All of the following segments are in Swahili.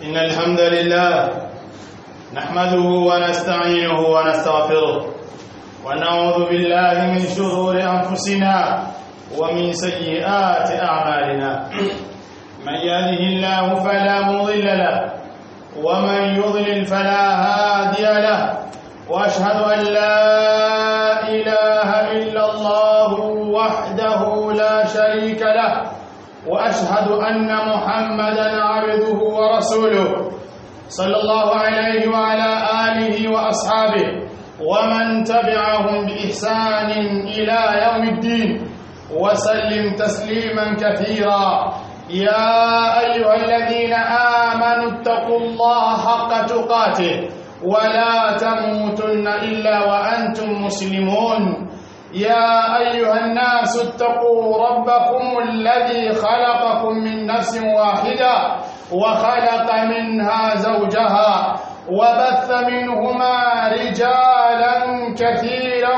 إن الحمد لله نحمده ونستعينه ونستغفره ونعوذ بالله من شرور أنفسنا ومن سيئات أعمالنا من يهده الله فلا مضل له ومن يضلل فلا هادي له واشهد ان لا اله الا الله وحده لا شريك له واشهد ان محمدا عبده ورسوله صلى الله عليه وعلى اله واصحابه ومن تبعهم باحسان الى يوم الدين وسلم تسليما كثيرا يا ايها الذين امنوا اتقوا الله حق تقاته ولا تموتن الا وانتم مسلمون يا ايها الناس اتقوا ربكم الذي خلقكم من نفس واحده وخلق منها زوجها وبث منهما رجالا كثيرا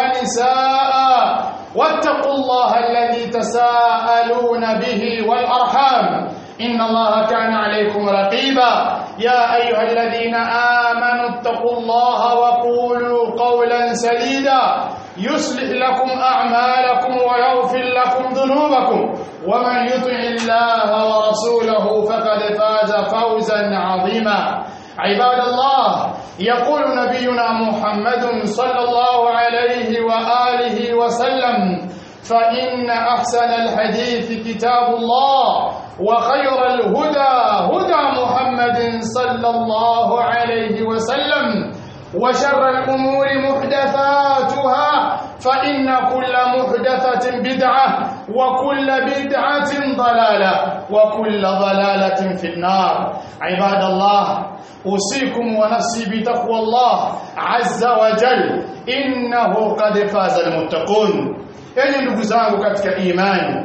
ونساء واتقوا الله الذي تساءلون به والارحام ان الله كان عليكم رقيبا يا ايها الذين امنوا اتقوا الله وقولوا قولا سديدا يصلح لكم اعمالكم ويغفر لكم ذنوبكم ومن يطع الله ورسوله فقد فاز فوزا عظيما عباد الله يقول نبينا محمد صلى الله عليه واله وسلم فان احسن الحديث كتاب الله وخير الهدى هدى محمد صلى الله عليه وسلم وشر الأمور محدثاتها فإن كل محدثة بدعة وكل بدعة ضلالة وكل ضلالة في النار عباد الله أوصيكم ونفسي بتقوى الله عز وجل إنه قد فاز المتقون يعني ndugu zangu katika imani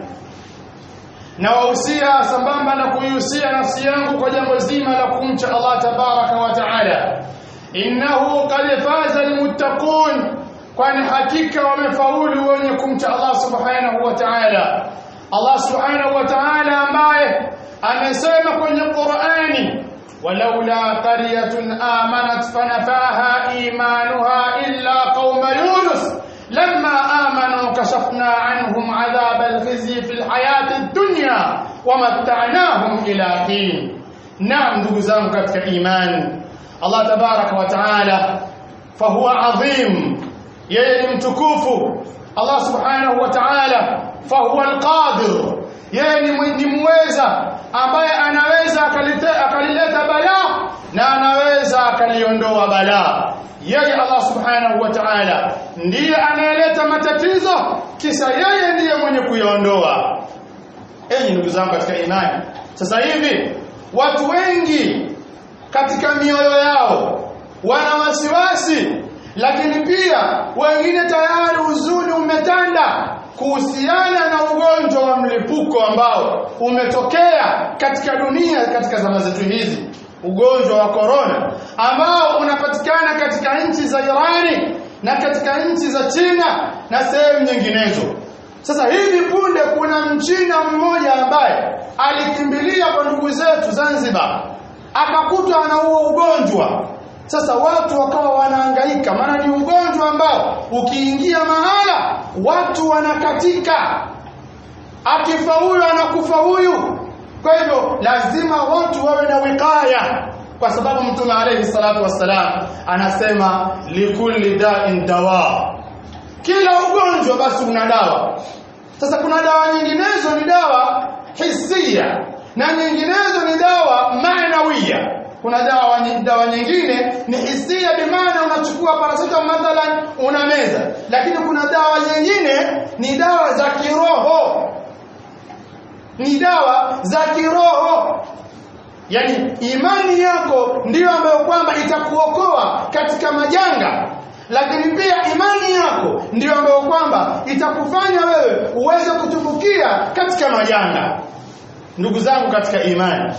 na wahusia sambamba na kuihusia nafsi yangu kwa jambo zima la kumcha Allah tabaraka wa taala innahu qad faza almuttaqun kwani hakika wamefaulu wenye kumcha Allah subhanahu wa ta'ala Allah subhanahu wa ta'ala ambaye amesema kwenye Qur'ani walaula qaryatun amanat fanafaha imanuha illa qauma yunus لما آمنوا كشفنا عنهم عذاب الخزي في الحياة الدنيا ومتعناهم إلى حين نعم ndugu zangu katika imani Allah tabaraka wa taala fahuwa adhim yeye ni mtukufu Allah subhanahu wa taala fahuwa alqadir yeye ni mweza ambaye anaweza akalileta balaa na anaweza akaliondoa balaa yeye Allah subhanahu wa ta'ala ndiye anayeleta matatizo kisa yeye ndiye mwenye kuyaondoa enyi ndugu zangu katika imani sasa hivi watu wengi katika mioyo yao wana wasiwasi lakini pia wengine tayari huzuni umetanda kuhusiana na ugonjwa wa mlipuko ambao umetokea katika dunia katika zama zetu hizi ugonjwa wa korona ambao unapatikana katika nchi za Irani na katika nchi za China na sehemu nyinginezo. Sasa hivi punde kuna mchina mmoja ambaye alikimbilia kwa ndugu zetu Zanzibar akakutwa na huo ugonjwa. Sasa watu wakawa wanahangaika, maana ni ugonjwa ambao ukiingia mahala watu wanakatika, akifa huyu anakufa huyu, kwa hivyo lazima watu wawe na wikaya kwa sababu mtume alayhi salatu wassalam anasema likulli da'in dawa kila ugonjwa basi una dawa sasa kuna dawa nyinginezo ni dawa hisia na nyinginezo ni dawa maanawia kuna dawa dawa nyingine ni hisia bimaana unachukua paracetamol mathalan unameza lakini kuna dawa nyingine ni dawa za kiroho ni dawa za kiroho yani imani yako ndiyo ambayo kwamba itakuokoa katika majanga lakini pia imani yako ndiyo ambayo kwamba itakufanya wewe uweze kutumbukia katika majanga ndugu zangu katika imani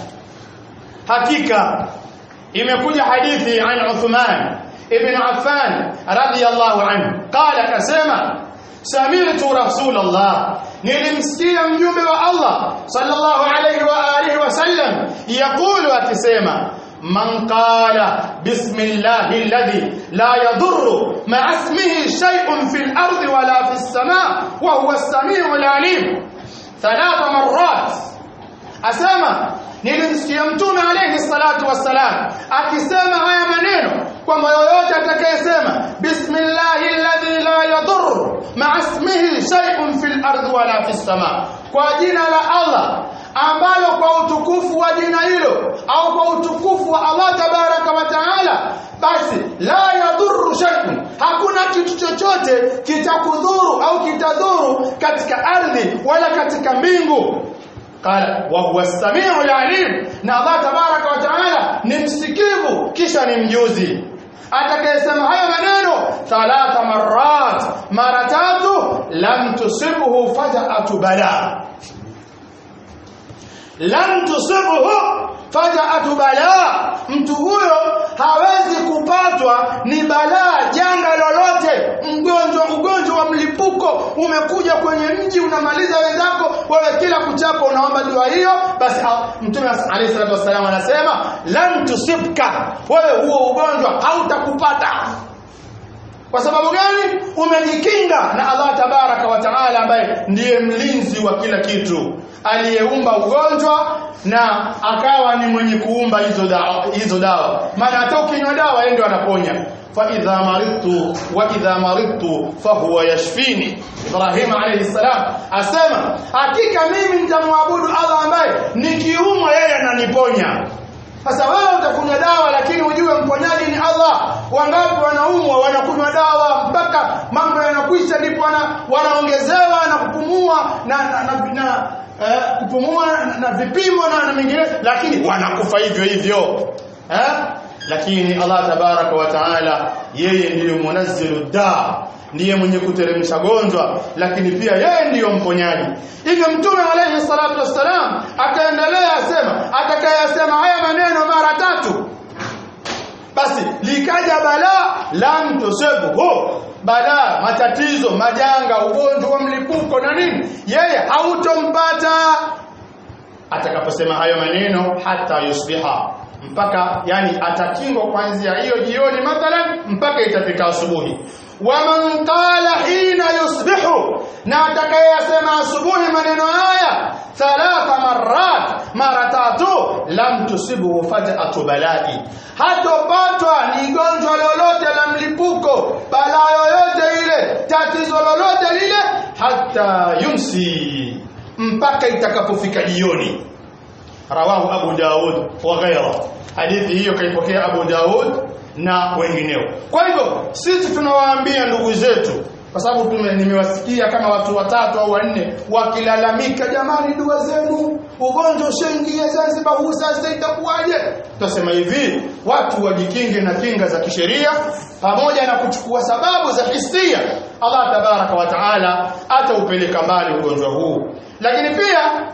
hakika imekuja hadithi an Uthman ibn Affan radiyallahu anhu qala kasema sami'tu rasulullah nilimsikia mjumbe wa Allah sallallahu alayhi wa alihi wasallam yaqulu akisema man qala bismillahi alladhi la yadurru ma'a ismihi shay'un fil ardi wala fis samaa wa huwa as-sami'ul 'alim thalatha marrat asema nilimsikia mtume alayhi salatu wassalam akisema haya maneno kwamba yoyote atakayesema bismillahi alladhi la yadur ma'a ismihi shay'un fil ardi wala fis sama kwa jina la Allah ambalo kwa utukufu wa jina hilo au kwa utukufu wa Allah tabaraka wa taala basi la yadhuru shay'un hakuna kitu chochote kitakudhuru au kitadhuru katika ardhi wala katika mbingu قال وهو السميع العليم na Allah tabaraka wa taala ni msikivu kisha ni mjuzi atakayesema haya maneno thalatha marrat mara tatu lam tusibhu faja'atu bala lam tusibhu faja'atu bala mtu huyo hawezi kupatwa ni balaa janga lolote mgonjwa ugonjwa wa mlipuko umekuja kwenye mji unamaliza wenzako wewe kila kuchapo unaomba dua hiyo basi mtume alayhi salatu wasallam anasema lam tusibka wewe huo ugonjwa hautakupata kwa sababu gani umejikinga na Allah tabaraka wa taala ambaye ndiye mlinzi wa kila kitu aliyeumba ugonjwa na akawa ni mwenye kuumba hizo dawa hizo dawa maana hata ukinywa dawa yeye ndio anaponya fa idha maridtu wa idha maridtu fa huwa yashfini Ibrahim alayhi salam asema hakika mimi nitamwabudu Allah ambaye nikiumwa yeye ananiponya sasa wewe utakunywa dawa lakini ujue mponyaji ni Allah. Wangapi wanaumwa wanakunywa dawa mpaka mambo yanakwisha, ndipo wana, wanaongezewa na kupumua na, na, na, na eh, kupumua na, na vipimo na, na mengine, lakini wanakufa hivyo hivyo eh? Lakini Allah tabaraka wa taala yeye ndiyo munazzilu daa ndiye mwenye kuteremsha gonjwa lakini pia yeye ndiyo mponyaji hivyo mtume alayhi salatu wassalam akaendelea asema atakayesema haya maneno mara tatu basi likaja balaa lam tusibhu balaa matatizo majanga ugonjwa wa mlipuko na nini yeye hautompata atakaposema hayo maneno hata yusbiha mpaka yani atakingwa kuanzia hiyo jioni mathalan mpaka itafika asubuhi waman qala hina yusbihu na atakayesema asubuhi maneno haya thalatha marrat mara tatu lam tusibuhu faj'atu balai hatopatwa ni gonjwa lolote la mlipuko balaa yoyote ile tatizo lolote lile hata yumsi mpaka itakapofika jioni rawahu abu daud wa ghaira hadithi hiyo kaipokea abu daud na wengineo kwa hivyo sisi tunawaambia ndugu zetu kwa sababu nimewasikia kama watu watatu au wanne wakilalamika jamani dua zenu ugonjwa ushaingia Zanzibar huu sasa itakuwaje tutasema hivi watu wajikinge na kinga za kisheria pamoja na kuchukua sababu za hisia Allah tabaraka wa taala ataupeleka mbali ugonjwa huu lakini pia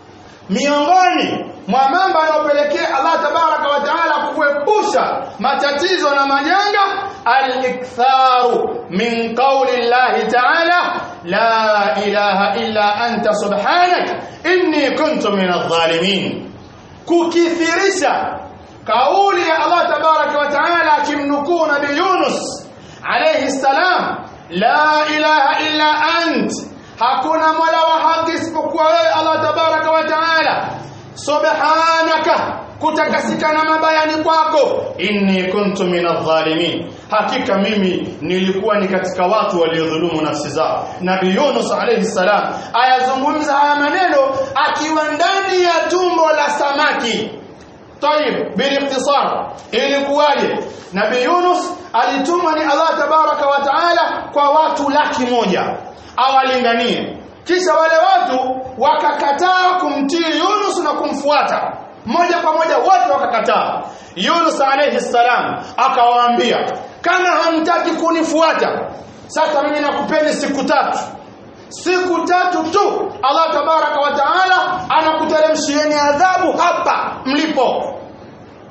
miongoni mwa mambo yanayopelekea Allah tabaraka wa taala kuepusha matatizo na majanga al-iktharu min qawli Allah taala la ilaha illa anta subhanak inni kuntu min adh-dhalimin kukithirisha kauli ya Allah tabaraka wa taala akimnukuu nabii Yunus alayhi salam la ilaha illa ant hakuna mola wa haki isipokuwa wewe Allah tabaraka wa taala subhanaka kutakasikana mabayani kwako inni kuntu minadh-dhalimin hakika mimi nilikuwa ni katika watu waliodhulumu nafsi zao nabii Yunus alayhi salam ayazungumza haya maneno akiwa ndani ya tumbo la samaki طيب بالاختصار ilikuwaje nabii Yunus alitumwa ni Allah tabaraka wa taala kwa watu laki moja awalinganie kisha wale watu wakakataa kumtii Yunus na kumfuata moja kwa moja wote wakakataa Yunus alayhi salam akawaambia kama hamtaki kunifuata sasa mimi nakupeni siku tatu siku tatu tu Allah tabaraka wa taala anakuteremshieni adhabu hapa mlipo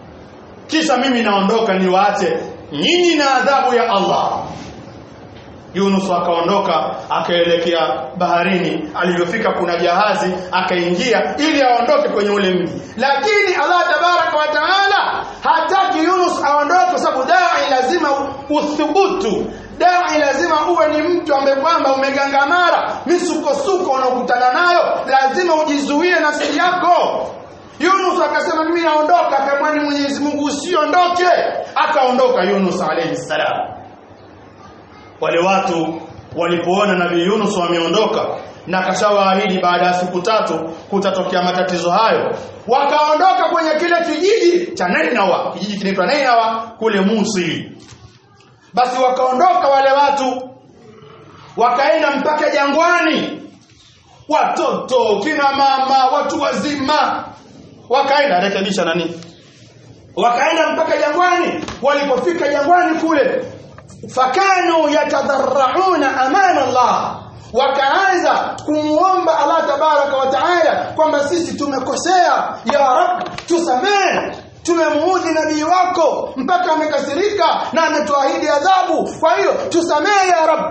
kisha mimi naondoka niwaache nyinyi na adhabu ya Allah Yunus akaondoka akaelekea baharini alivyofika kuna jahazi akaingia ili aondoke kwenye ule mji lakini Allah tabaraka wa taala hataki Yunus aondoke kwa sababu dai lazima uthubutu dai lazima uwe ni mtu ambaye kwamba umegangamara misukosuko unaokutana nayo lazima ujizuie nafsi yako Yunus akasema mimi naondoka akamwani Mwenyezi Mungu usiondoke akaondoka Yunus alayhi salam wale watu walipoona nabii Yunus wameondoka na kashawaahidi baada ya siku tatu kutatokea matatizo hayo wakaondoka kwenye kile kijiji cha Nainawa kijiji kinaitwa Nainawa kule Misri basi wakaondoka wale watu wakaenda mpaka jangwani watoto kina mama watu wazima wakaenda rekebisha nani wakaenda mpaka jangwani walipofika jangwani kule fakanu yatadharrauna amana Allah wakaanza kumuomba Allah tabaraka wa taala kwamba sisi tumekosea ya rab tusamehe tumemuudhi nabii wako mpaka amekasirika na ametuahidi adhabu kwa hiyo tusamehe ya rab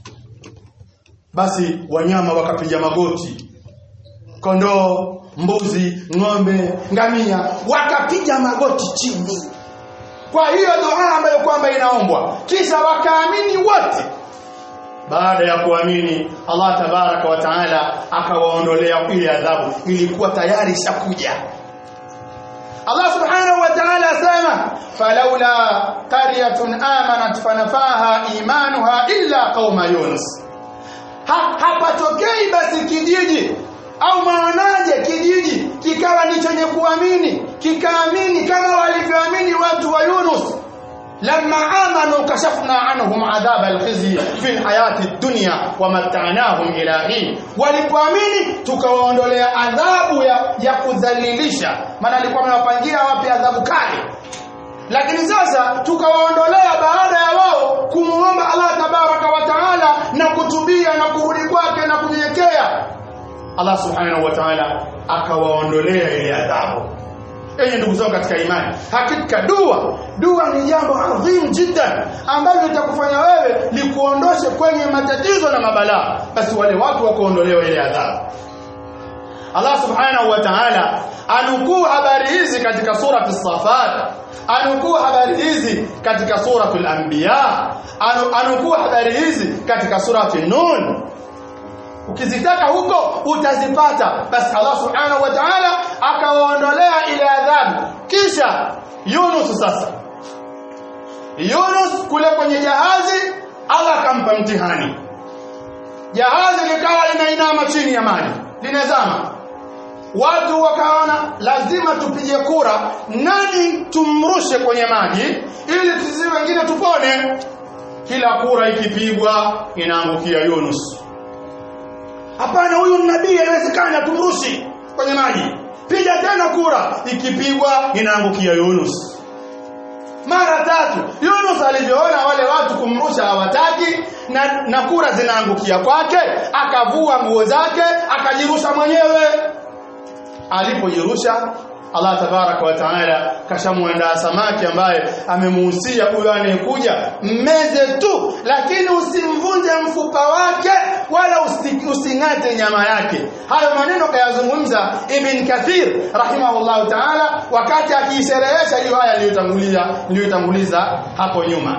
basi wanyama wakapiga magoti kondoo mbuzi ng'ombe ngamia wakapiga magoti chini kwa hiyo dua ambayo kwamba inaombwa kisha wakaamini wote baada ya kuamini Allah tabaraka wa taala akawaondolea ile adhabu ilikuwa tayari ishakuja Allah subhanahu wa ta'ala asema falaula qaryatun amanat fanafaha imanuha illa qauma yunus ha, hapatokei basi kijiji au maonaje kijiji kikawa ni chenye kuamini kikaamini kama walivyoamini watu wa Yunus لما آمنوا كشفنا عنهم عذاب الخزي في الحياة الدنيا ومتعناهم إلى حين walipoamini tukawaondolea adhabu ya, ya kudhalilisha maana alikuwa amewapangia wapi adhabu kali lakini sasa tukawaondolea baada ya wao kumuomba Allah tabaraka wa taala na kutubia na kurudi kwake na kunyenyekea Allah subhanahu wa ta'ala akawaondolea ile adhabu enyi ndugu zangu katika imani hakika dua dua ni jambo adhim jiddan ambalo litakufanya wewe likuondoshe kwenye matatizo na mabalaa basi wale watu wakaondolewa ile adhabu Allah subhanahu wa ta'ala anukuu habari hizi katika surati Safat anukuu habari hizi katika suratul Anbiya anukuu habari hizi katika surati Nun ukizitaka huko utazipata basi Allah subhanahu wa ta'ala akawaondolea ile adhabu kisha Yunus sasa Yunus kule kwenye jahazi Allah akampa mtihani jahazi likawa linainama chini ya maji linazama watu wakaona lazima tupige kura nani tumrushe kwenye maji ili sisi wengine tupone kila kura ikipigwa inaangukia Yunus hapana huyu nabii haiwezekani tumrushi kwenye maji piga tena kura ikipigwa inaangukia Yunus mara tatu Yunus alivyoona wale watu kumrusha hawataki na, na kura zinaangukia kwake akavua nguo zake akajirusha mwenyewe alipojirusha Allah tabaraka wa taala kashamwandaa samaki ambaye amemuhusia huyo anayekuja mmeze tu lakini usimvunje mfupa wake wala using'ate nyama yake hayo maneno kayazungumza Ibn Kathir rahimahullah taala wakati akiisherehesha hiyo haya aliyotangulia niliyotanguliza hapo nyuma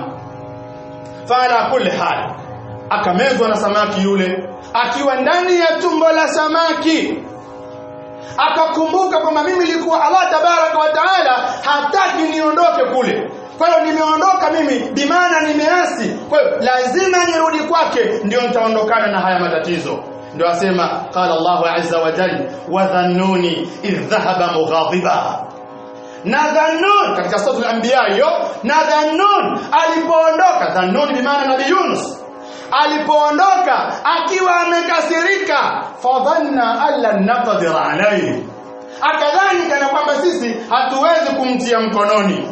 fala kulli hal akamezwa na samaki yule akiwa ndani ya tumbo la samaki akakumbuka kwamba mimi nilikuwa Allah tabaraka wa taala hataki niondoke kule kwa hiyo nimeondoka mimi bimaana nimeasi kwa hiyo lazima nirudi kwake ndio nitaondokana na haya matatizo ndio asema qala Allahu azza wa jalla wa dhannuni idh dhahaba mughadiba na dhannun katika sura al-anbiya hiyo na dhannun alipoondoka dhannun bimaana nabii Yunus alipoondoka akiwa amekasirika fadhanna alla naqdir alayhi akadhani kana kwamba sisi hatuwezi kumtia mkononi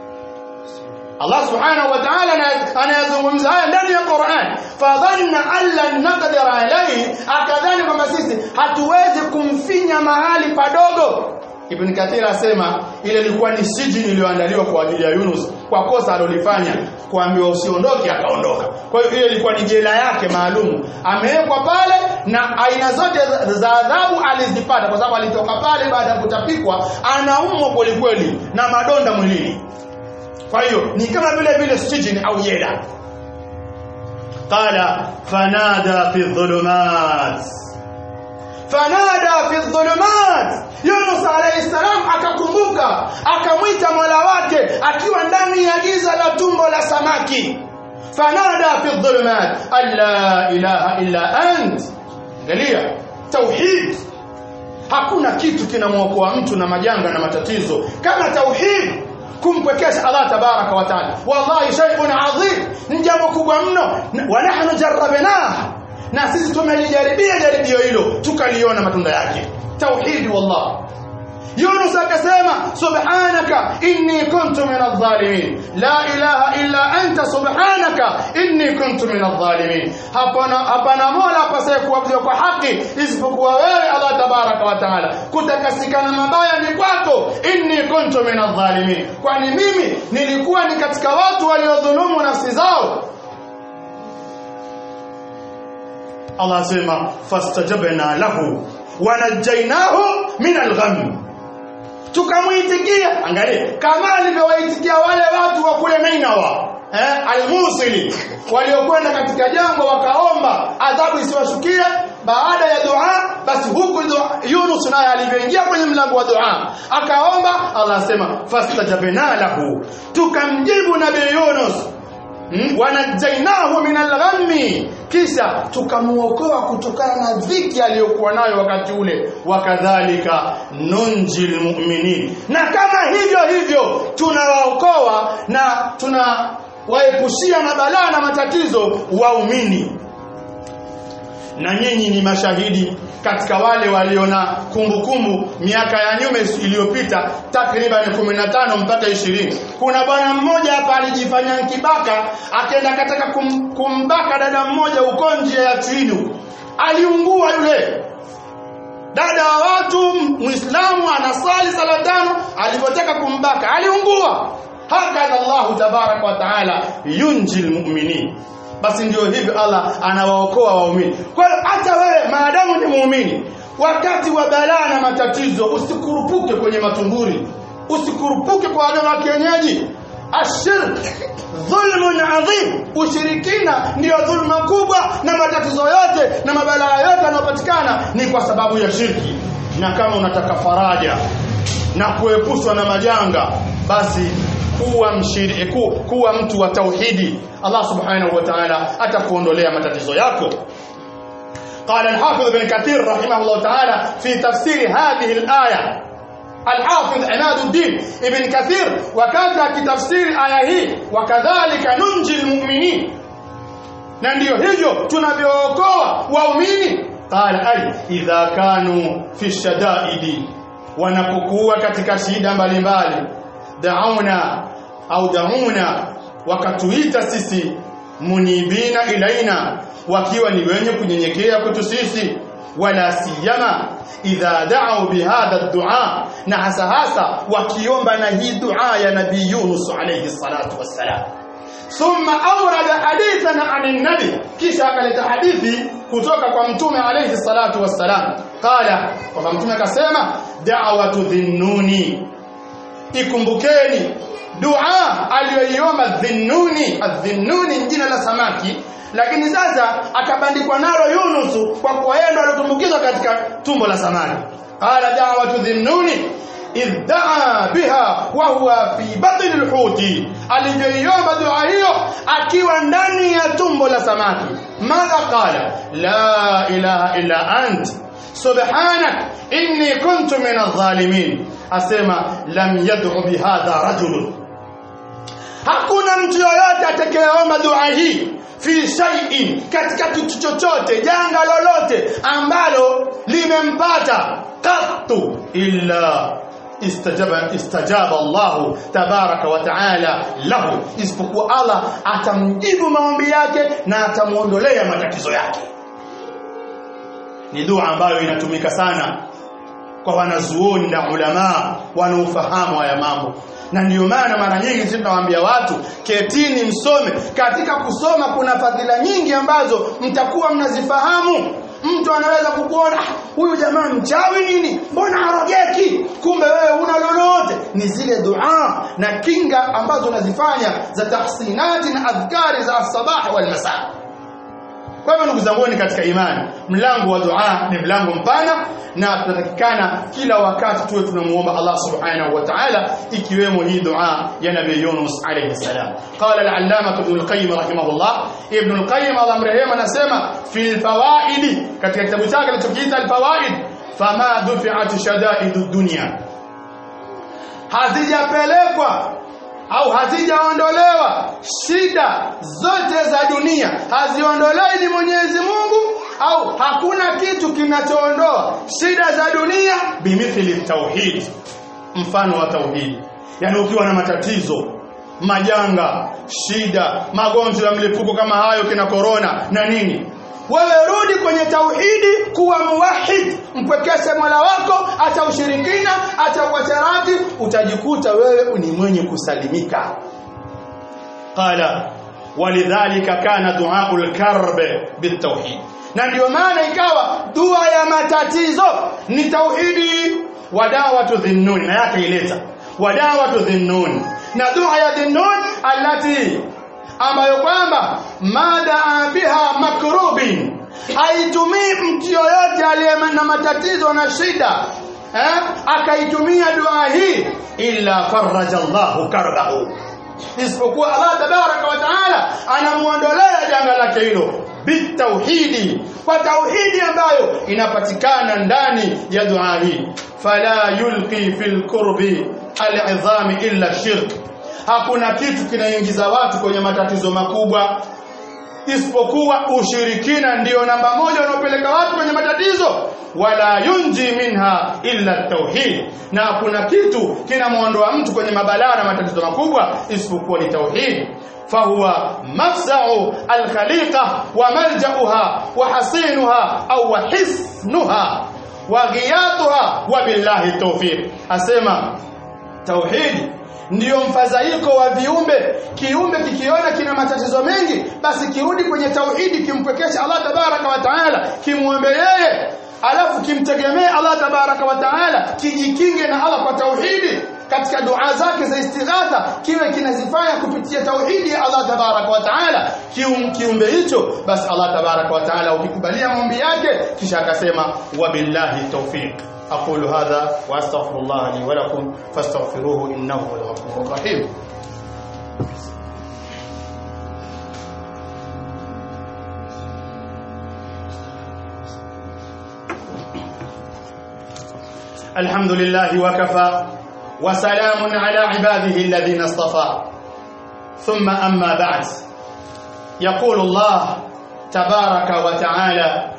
Allah subhanahu wa ta'ala anayazungumza haya ndani ya Qur'an fadhanna alla naqdir alayhi akadhani kwamba sisi hatuwezi kumfinya mahali padogo Ibn Kathir asema ile ilikuwa ni sijini iliyoandaliwa kwa ajili ya Yunus kwa kosa alilofanya kuambiwa usiondoke akaondoka. Kwa hiyo ile ilikuwa ni jela yake maalum. Amewekwa pale na aina zote za adhabu alizipata kwa sababu alitoka pale baada ya kutapikwa anaumwa kweli kweli na madonda mwilini. Kwa hiyo ni kama vile vile sijini au jela. Qala fanada fi dhulumat fanada fi dhulumat Yunus alayhi salam akakumbuka akamwita Mola wake akiwa ndani ya giza la tumbo la samaki fanada fi dhulumat alla ilaha illa ant angalia tauhid hakuna kitu kinamwokoa mtu na majanga na matatizo kama tauhid kumpwekesha Allah tabaraka wa taala wallahi shay'un adhim ni jambo kubwa mno wa nahnu jarrabnah na sisi tumelijaribia jaribio hilo tukaliona matunda yake tauhidi wallah Yunus akasema subhanaka inni kuntu min adh-dhalimin la ilaha illa anta subhanaka inni kuntu min adh-dhalimin hapana hapana mola apasaye kuabudiwa kwa haki isipokuwa wewe Allah tabaraka wa taala kutakasikana mabaya ni kwako inni kuntu min adh-dhalimin kwani mimi nilikuwa ni katika watu waliodhulumu nafsi zao Allah asema fastajabna lahu wanajainahu min al-gham tukamuitikia angalia kama alivyowaitikia wale watu wa kule Nainawa eh al-Musili waliokwenda katika jangwa wakaomba adhabu isiwashukie baada ya dua basi huku Yunus naye alivyoingia kwenye mlango wa dua akaomba Allah asema fastajabna lahu tukamjibu nabii Yunus Hmm? wanajainahu min alghammi kisha tukamuokoa kutokana na dhiki aliyokuwa nayo wakati ule wakadhalika nunjil mu'minin na kama hivyo hivyo tunawaokoa na tunawaepushia na balaa na matatizo waumini na nyinyi ni mashahidi katika wale waliona kumbukumbu miaka ya nyuma iliyopita takriban 15 mpaka 20 kuna bwana mmoja hapa alijifanya kibaka akaenda kataka kum, kumbaka dada mmoja uko nje ya Twinu aliungua yule dada wa watu muislamu anasali sala tano alipotaka kumbaka aliungua hakadha Allah tabaraka wa taala yunjil mu'minin basi ndio hivyo Allah anawaokoa waumini. Kwa hiyo hata wewe maadamu ni muumini, wakati wa balaa na matatizo usikurupuke kwenye matumburi, usikurupuke kwa waganga wa kienyeji. Ashirk dhulmun adhim, ushirikina ndiyo dhulma kubwa, na matatizo yote na mabalaa yote yanayopatikana ni kwa sababu ya shirki. Na kama unataka faraja na kuepushwa na majanga, basi kuwa mshiriki ku, kuwa mtu wa tauhidi Allah subhanahu wa ta'ala atakuondolea matatizo yako قال الحافظ ابن كثير رحمه الله تعالى في تفسير هذه الآية الحافظ عماد الدين ابن كثير وكذا كتفسير آية هي وكذلك ننجي المؤمنين na ndio hivyo tunavyookoa waumini qala ay idha kanu fi shadaidi wanapokuwa katika shida mbalimbali dauna au dauna wakatuita sisi munibina ilaina wakiwa ni wenye kunyenyekea kwetu sisi wala siyama idha da'u bihadha ad-du'a na hasa hasa wakiomba na hii dua ya nabii Yunus alayhi salatu wassalam thumma awrada hadithan an an-nabi kisha akaleta hadithi kutoka kwa mtume alayhi salatu wassalam qala kwamba mtume akasema da'watu dhinnuni ikumbukeni dua aliyoiomba dhinnuni adhinnuni jina la samaki lakini sasa akabandikwa nalo Yunus kwa kuwa yeye ndo alitumbukizwa katika tumbo la samaki qala da'watu dhinnuni idh daa biha wa huwa fi batni alhuti alivyoiomba dua hiyo akiwa ndani ya tumbo la samaki madha qala la ilaha illa ant subhanak inni kuntu min adh-dhalimin asema lam yad'u bihadha rajulun hakuna mtu yoyote atakayeomba dua hii fi shay'in katika kitu chochote janga lolote ambalo limempata qattu illa istajaba istajaba Allah tabaraka wa taala lahu isipokuwa Allah atamjibu maombi yake na atamuondolea matatizo yake ni dua ambayo inatumika sana kwa wanazuoni na ulama wanaofahamu haya mambo na ndiyo maana mara nyingi sisi tunawaambia watu ketini msome katika kusoma kuna fadhila nyingi ambazo mtakuwa mnazifahamu mtu anaweza kukuona "Ah, huyu jamaa mchawi nini mbona arogeki kumbe wewe una lolote ni zile dua na kinga ambazo unazifanya za tahsinati na adhkari za as-sabah wal masaa kwa hivyo ndugu zangu katika imani mlango wa dua ni mlango mpana na tunatakikana kila wakati tuwe tunamuomba Allah subhanahu wa ta'ala ikiwemo hii dua ya nabii Yunus alayhi salam qala al-allama ibn al-qayyim rahimahullah ibn al-qayyim Allah mrehema anasema fi al-fawaid katika kitabu chake alichokiita al-fawaid fama dufi'at shada'id ad-dunya hazijapelekwa au hazijaondolewa shida zote za dunia haziondolewi ni Mwenyezi Mungu au hakuna kitu kinachoondoa shida za dunia bimithili tauhid mfano wa tauhid yani ukiwa na matatizo majanga shida magonjwa ya mlipuko kama hayo kina corona na nini wewe rudi kwenye tauhidi kuwa muwahid mpwekeshe mola wako acha ushirikina acha uasharati utajikuta wewe ni mwenye kusalimika qala walidhalika kana duaul karb bitauhid na ndio maana ikawa dua ya matatizo ni tauhidi wadawatu dhinnun na yake ileta wadawatu dhinnun na dua ya dhinnun allati ambayo kwamba mada biha makrubin haitumii mtu yoyote aliye na matatizo na shida eh? akaitumia dua hii illa faraja Allahu karbahu isipokuwa Allah tabaraka wa taala anamuondolea janga lake hilo bitauhidi kwa tauhidi ambayo inapatikana ndani ya dua hii fala yulqi fil kurbi al'idhami illa shirk hakuna kitu kinaingiza watu kwenye matatizo makubwa isipokuwa ushirikina ndiyo namba moja unaopeleka watu kwenye matatizo wala yunji minha illa tauhid na hakuna kitu kinamwondoa mtu kwenye mabalaa na matatizo makubwa isipokuwa ni tauhid fahuwa mafzau alkhaliqa wa maljauha wa hasinuha au wa hisnuha wa ghiyatuha wa billahi tawfiq asema tauhidi ndiyo mfadhaiko wa viumbe kiumbe kikiona kina matatizo mengi basi kirudi kwenye tauhidi kimpwekesha Allah tabaraka wa taala kimwombe yeye alafu kimtegemee Allah tabaraka wa taala kijikinge na Allah kwa tauhidi katika dua zake za istighatha kiwe kinazifanya kupitia tauhidi ya Allah tabaraka wa taala kium, kiumbe hicho basi Allah tabaraka wa taala ukikubalia maombi yake kisha akasema wabillahi tawfiq أقول هذا وأستغفر الله لي ولكم فاستغفروه إنه هو الغفور الرحيم الحمد لله وكفى وسلام على عباده الذين اصطفى ثم أما بعد يقول الله تبارك وتعالى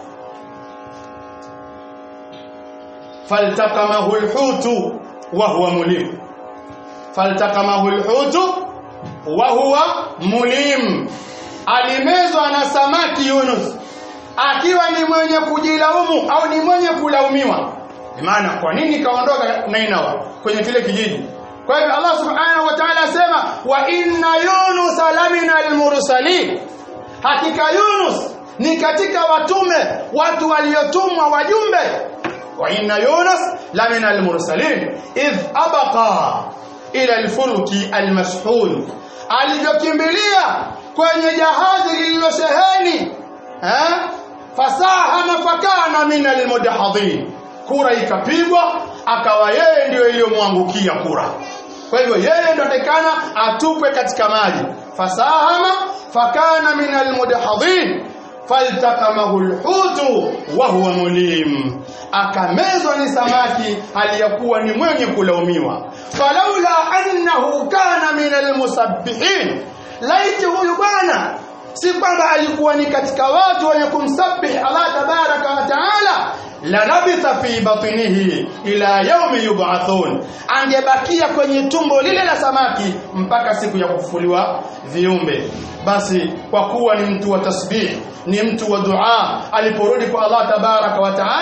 فالتقمه الحوت وهو مليم فالتقمه الحوت وهو مليم alimezwa na samaki Yunus akiwa ni mwenye kujilaumu au ni mwenye kulaumiwa maana kwa nini kaondoka Nainawa kwenye kile kijiji kwa hivyo Allah subhanahu wa ta'ala asema wa inna yunus lamina almursalin hakika Yunus ni katika watume watu waliotumwa wajumbe وإن يونس لمن المرسلين إذ أبقى إلى الفلك المشحون alivyokimbilia kwenye jahazi lililosheheni eh? fasahama fakana min almudahadhin kura ikapigwa akawa yeye ndiyo iliyomwangukia kura kwa hivyo yeye ndo atakana atupwe katika maji fasahama fakana min almudahadhin faltakamahu lhutu wa huwa mulim akamezwa ni samaki aliyakuwa ni mwenye kulaumiwa falaula annahu kana min almusabbihin laiti huyu bwana si kwamba alikuwa ni katika watu wenye kumsabbih Allah tabaraka wa taala lanabitha fi batnihi ila yaumi yub'athun angebakia kwenye tumbo lile la samaki mpaka siku ya kufufuliwa viumbe basi kwa kuwa ni mtu wa tasbih ni mtu wa dua aliporudi kwa Allah tabaraka wa taala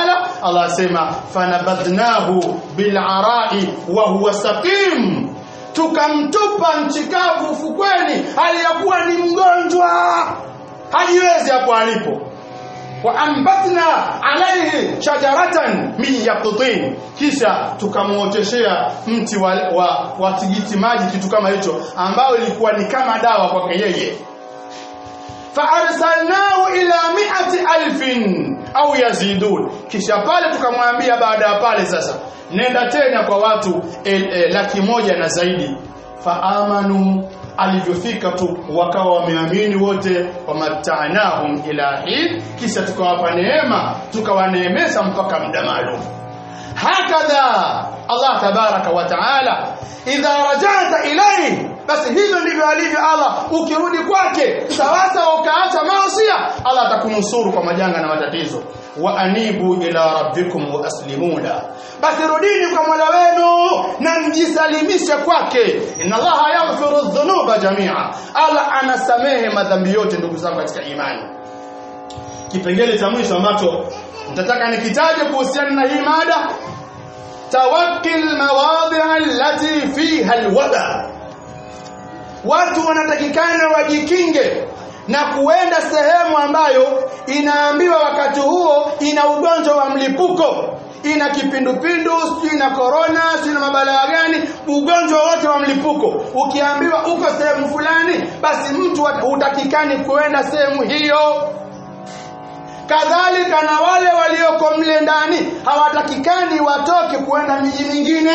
Allah asema fanabadnahu bil'arai wa huwa saqim tukamtupa nchikavu ufukweni hali ya kuwa ni mgonjwa hajiwezi hapo alipo waambatna alaihi shajaratan min yaqtin kisha tukamuoteshea mti wa, wa, wa tigiti maji kitu kama hicho ambao ilikuwa ni kama dawa kwake yeye faarsalnahu ila miati alfin au yazidun kisha pale tukamwambia baada ya pale sasa nenda tena kwa watu el, el, laki moja na zaidi faamanu alivyofika tu wakawa wameamini wote wamatanahum ila hin kisha tukawapa neema tukawaneemesha mpaka muda maalum hakadha Allah tabaraka wa taala idha rajata ilayhi basi hivyo ndivyo alivyo Allah ukirudi kwake sawasawa ukaacha maasi Allah atakunusuru kwa majanga na matatizo wa anibu ila rabbikum wa aslimuna basi rudini kwa Mola wenu na mjisalimishe kwake inna Allaha yaghfiru dhunuba jamia Allah anasamehe madhambi yote ndugu zangu katika imani kipengele cha mwisho ambacho nitataka nikitaje kuhusiana na hii mada tawakkil mawadhi allati fiha alwada watu wanatakikana wajikinge na kuenda sehemu ambayo inaambiwa wakati huo ina ugonjwa wa mlipuko ina kipindupindu sijui na korona sijui na mabalaa gani ugonjwa wote wa mlipuko ukiambiwa uko sehemu fulani basi mtu hutakikani kuenda sehemu hiyo kadhalika na wale walioko mle ndani hawatakikani watoke kuenda miji mingine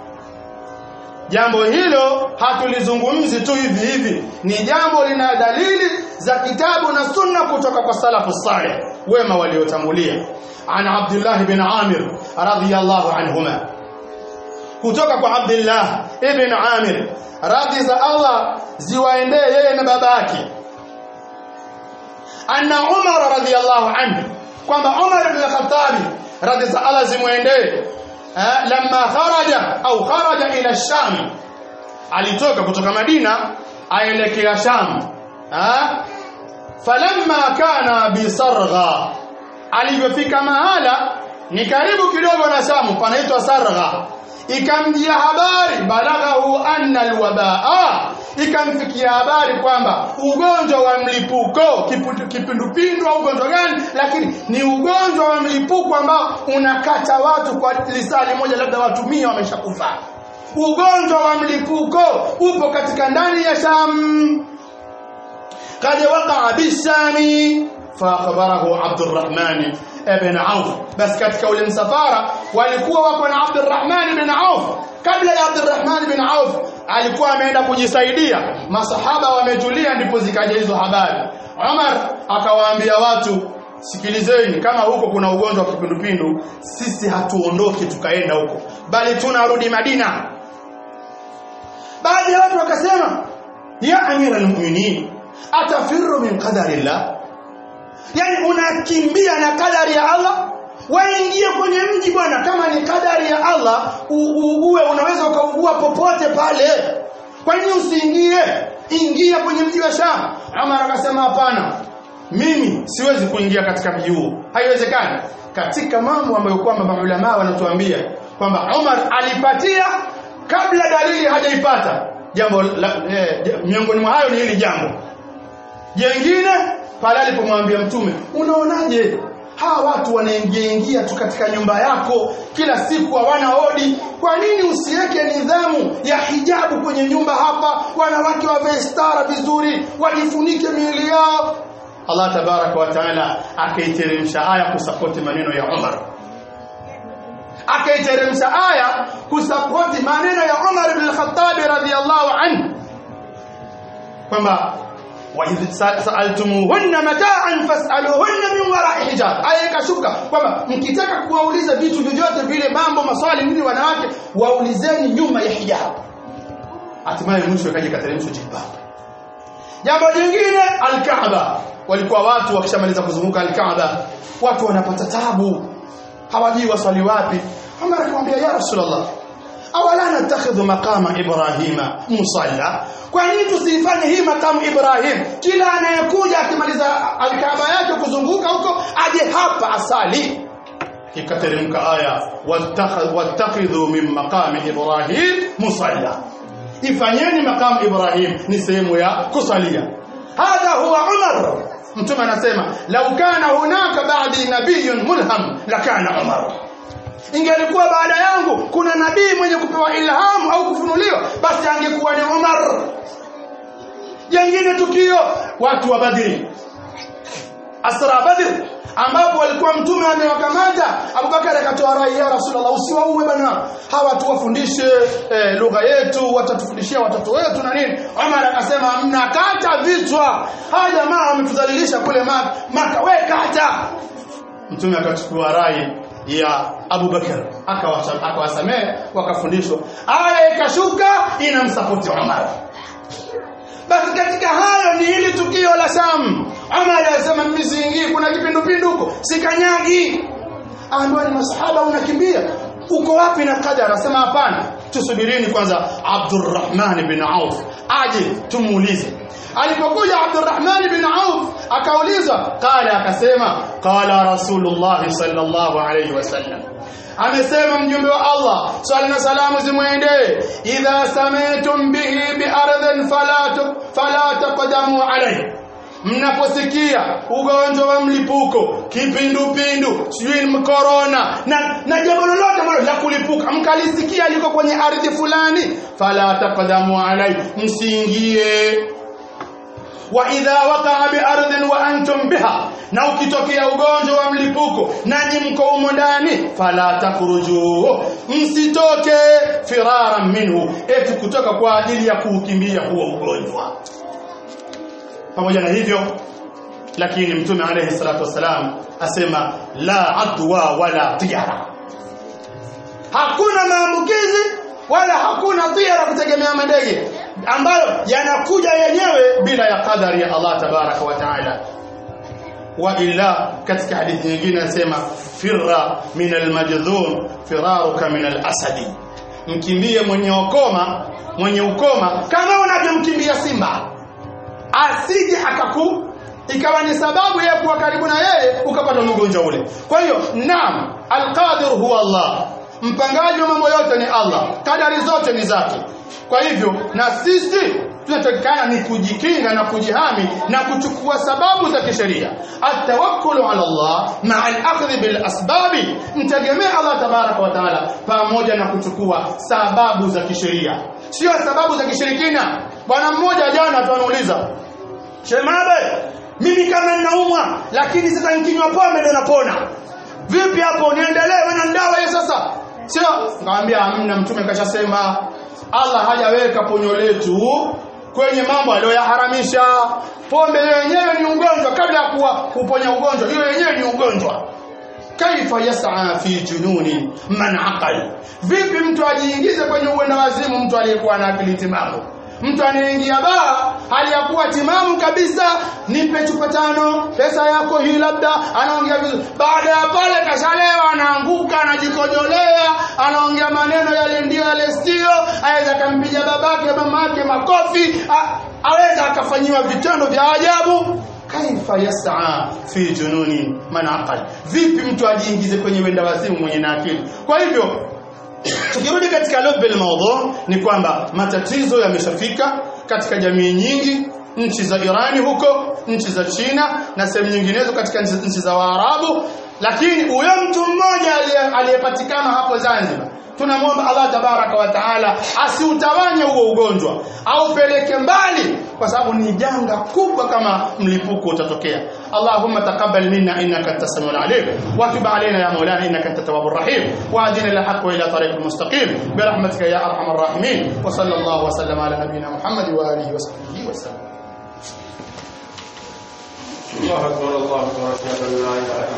jambo hilo hatulizungumzi tu hivi hivi ni jambo lina dalili za kitabu na sunna kutoka kwa salafu saleh wema waliotangulia an abdullah bin amir radhiyallahu anhuma kutoka kwa abdullah ibn amir radhi za allah ziwaendee yeye na babake anna umar radhiyallahu anhu kwamba umar ibn al-khattab radhi za allah zimwendee lamma kharaja au kharaja ila sham alitoka kutoka madina aelekea sham falamma kana bisargha alivyofika mahala ni karibu kidogo na shamu panaitwa sargha ikamjia habari balaghahu anna alwabaa ikamfikia habari kwamba ugonjwa wa mlipuko kipindupindu au ugonjwa gani lakini ni ugonjwa wa mlipuko ambao unakata watu kwa lisali moja labda watu mia wameshakufa ugonjwa wa mlipuko upo katika ndani ya sham kad waqaa bisami فاخبره عبد الرحمن بن عوف بس katika ule msafara walikuwa wako na Abdurrahman bin Auf kabla ya Abdurrahman bin Auf alikuwa ameenda kujisaidia masahaba wametulia ndipo zikaja hizo habari Umar akawaambia watu sikilizeni kama huko kuna ugonjwa wa kipindupindu sisi hatuondoki tukaenda huko bali tunarudi Madina baadhi ya watu wakasema ya amira almu'minin atafiru min qadarillah yani unakimbia na kadari ya Allah waingie kwenye mji bwana kama ni kadari ya Allah uue unaweza ukaugua popote pale kwa nini usiingie ingia kwenye mji wa Sham Umar akasema hapana mimi siwezi kuingia katika mji huo haiwezekani katika mambo ambayo kwamba maulama wanatuambia kwamba Umar alipatia kabla dalili hajaipata jambo la, eh, miongoni mwa hayo ni hili jambo jengine pale alipomwambia mtume unaonaje hawa watu wanaingia ingia tu katika nyumba yako kila siku hawana hodi kwa nini usiweke nidhamu ya hijabu kwenye nyumba hapa wanawake wavae stara vizuri wajifunike miili yao Allah tabaraka wa taala akaiteremsha aya kusapoti maneno ya Umar akaiteremsha aya kusapoti maneno ya Umar ibn al-Khattab radhiyallahu anhu kwamba وإذ سألتموهن متاعا فاسألوهن من وراء حجاب aya ikashuka kwamba mkitaka kuwauliza vitu vyovyote vile mambo maswali nini wanawake waulizeni nyuma ya hijab hatimaye mwisho ikaja kateremshwa jilbab jambo jingine alkaaba walikuwa watu wakishamaliza kuzunguka alkaaba watu wanapata tabu hawajui waswali wapi Umar akamwambia ya Rasulullah awala natakhidhu maqama ibrahima musalla kwa nini tusifanye hii makamu Ibrahim kila anayekuja akimaliza alkaaba yake kuzunguka huko aje hapa asali ikateremka aya wattakhidhu min maqami ibrahim musalla ifanyeni maqam ibrahim ni sehemu ya kusalia hadha huwa umar mtume anasema lau kana hunaka ba'di nabiyyun mulham lakana umar ingelikuwa baada yangu kuna nabii mwenye kupewa ilhamu au kufunuliwa basi angekuwa ni umar jengine tukio watu wa badri asra badr ambapo walikuwa mtume amewakamata Abubakar akatoa rai ya Rasulullah usiwaue bana hawa tuwafundishe eh, lugha yetu watatufundishia watoto wetu na nini Umar akasema mnakata vichwa hawa jamaa wametudhalilisha kule Maka Maka we kata mtume akachukua rai ya Abu Bakar akawasamehe wakafundishwa aya ikashuka inamsapoti Umar basi katika hayo ni hili tukio la Sam Umar alisema mimi siingii kuna kipindupindu huko sikanyagi ambaye ni masahaba unakimbia uko wapi na kadha anasema hapana tusubirini kwanza Abdurrahman bin Auf aje tumuulize alipokuja Abdurrahman bin Auf akaulizwa qala akasema qala Rasulullah sallallahu alayhi wasallam amesema mjumbe wa Allah swali na salamu zimwendee idha sami'tum bihi bi ardhin fala fala taqdamu alayhi mnaposikia ugonjwa wa mlipuko kipindupindu sijui mkorona na, na jambo lolote ambalo la kulipuka mkalisikia liko kwenye ardhi fulani fala taqdamu alayhi msiingie wa idha waqa'a bi ardhin wa antum biha na ukitokea ugonjwa wa mlipuko nanyi mko humo ndani fala takhruju msitoke firaran minhu eti kutoka kwa ajili ya kuukimbia huo ugonjwa pamoja na hivyo lakini mtume alayhi salatu wasalam asema la adwa wala tiyara hakuna maambukizi wala hakuna tiyara kutegemea madege ambayo yanakuja yenyewe bila ya kadari ya Allah tabaraka wa taala wa illa katika hadithi nyingine anasema firra min almajdhum firaruka min alasadi mkimbie mwenye ukoma mwenye ukoma kama unavyomkimbia simba asije akaku ikawa ni sababu yeye kuwa karibu na yeye ukapata mgonjwa ule kwa hiyo naam alqadir huwa Allah mpangaji wa mambo yote ni Allah kadari zote ni zake kwa hivyo na sisi tunatakikana ni kujikinga na kujihami na kuchukua sababu za kisheria atawakkulu ala Allah maa al-akhdh bil asbabi mtegemee Allah tabaraka wa taala pamoja na kuchukua sababu za kisheria sio sababu za kishirikina bwana mmoja jana tuanauliza shemabe mimi kama ninaumwa lakini sasa nikinywa pombe ndio napona vipi hapo niendelee wewe na dawa hiyo sasa sio nikamwambia hamna mtume kashasema Allah hajaweka ponyo letu kwenye mambo aliyoyaharamisha pombe yenyewe ni ugonjwa kabla ya kuwa kuponya ugonjwa hiyo yenyewe ni ugonjwa kaifa yas'a fi jununi man aqal vipi mtu ajiingize kwenye uenda wazimu mtu aliyekuwa na akili timamu mtu anaingia baa hali ya kuwa timamu kabisa nipe chupa tano pesa yako hii labda anaongea vizuri baada ya pale kashalewa anaanguka anajikojolea anaongea maneno yale ndio yale sio aweza akampiga babake mamake makofi a- aweza akafanyiwa vitendo vya ajabu kaifa yas'a fi jununi man aqal vipi mtu ajiingize kwenye wenda wazimu mwenye na akili kwa hivyo tukirudi katika lubbil mawdhu ni kwamba matatizo yameshafika katika jamii nyingi nchi za Irani huko nchi za China na sehemu nyinginezo katika nchi nchi za Waarabu lakini huyo mtu mmoja aliye- aliyepatikana hapo Zanzibar tunamwomba Allah tabaraka wa taala asiutawanye huo ugonjwa aupeleke mbali kwa sababu ni janga kubwa kama mlipuko utatokea Allahumma taqabbal minna innaka antas samiul alim wa tub alaina ya maulana innaka antat tawwabur rahim wa adina ila haqq wa ila tariqil mustaqim bi rahmatika ya arhamar rahimin wa sallallahu wa sallama ala nabiyyina Muhammad wa alihi wa sahbihi wa sallam الله أكبر الله أكبر أشهد أن لا إله إلا